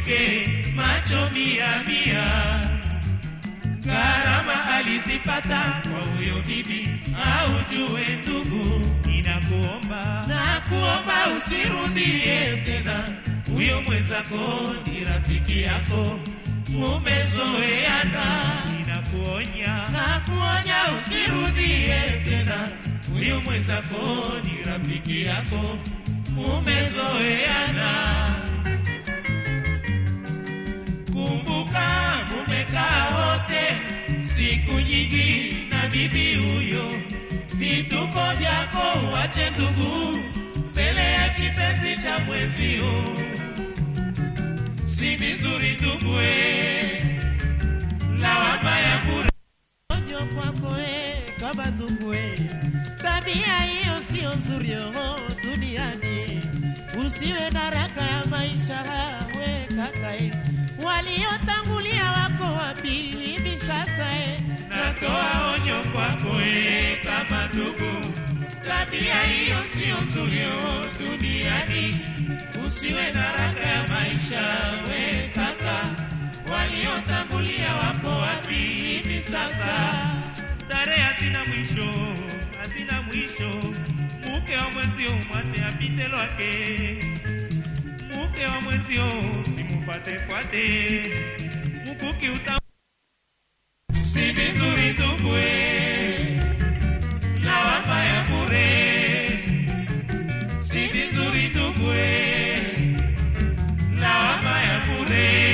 mke macho mia mia gharama alizipata kwa huyo bibi aujue ndugu ninakuomba na kuomba usirudie tena huyo mwenzako ni rafiki yako mumezoeana ninakuonya na kuonya usirudie tena huyo mwenzako ni rafiki yako mumezoeana kumbuka mumekaa wote siku nyingi na bibi huyo vituko vyako uache ndugu mbele ya kipenzi cha mwezio si vizuri ndugwe lawama ya bure onyo kwako e kama ndugu e tabia hiyo sio nzuri oh, duniani usiwe na raka ya maisha we kaka e waliotangulia wako wapi hivi sasa e natoa onyo kwako e kama ndugu tabia hiyo sio nzuri oh, duniani usiwe na raka ya maisha we kaka waliotangulia wako wapi hivi sasa starehe hazina mwisho hazina mwisho mke wa mwenzio mwache apite lwake mke wa mwenzio simufuatefuate mkuki uta si vizuri tubwe lawama ya bure si vizuri tubwe lawama ya bure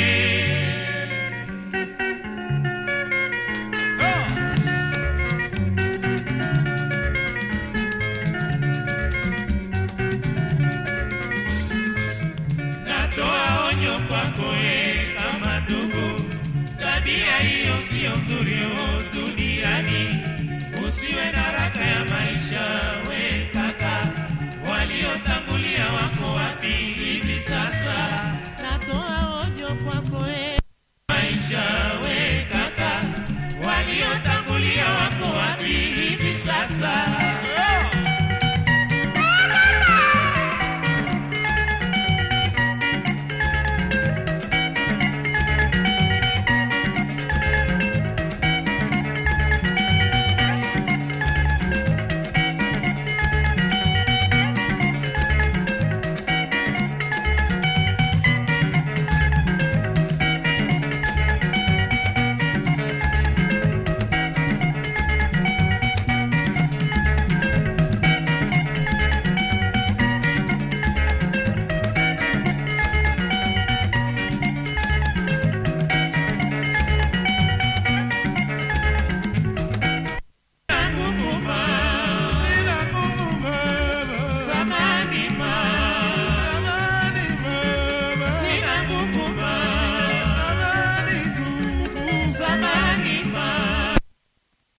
natoa onyo kwako e kama ndugu tabia hiyo siyo nzuri o duniani usiwe na raka ya maisha we kaka waliotangulia wa